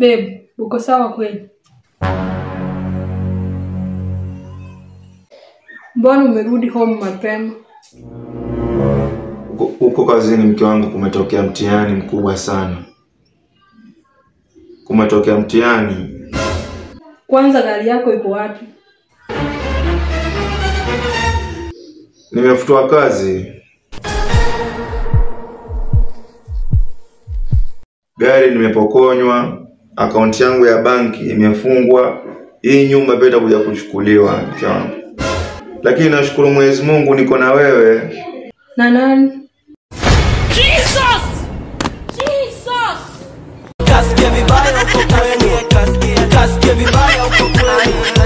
Babe, uko sawa kweli? Mbona umerudi home mapema? Huko- Huko kazini mke wangu kumetokea mtihani mkubwa sana. Kumetokea mtihani. Kwanza gari yako iko wapi? Nimefutwa kazi. Gari nimepokonywa, akaunti yangu ya banki imefungwa. Hii nyumba pia itakuja kuchukuliwa mke wangu. Lakini nashukuru Mwenyezi Mungu niko na wewe. Na nani? Kasikia vibaya uko kweli, kasikia vibaya uko kweli.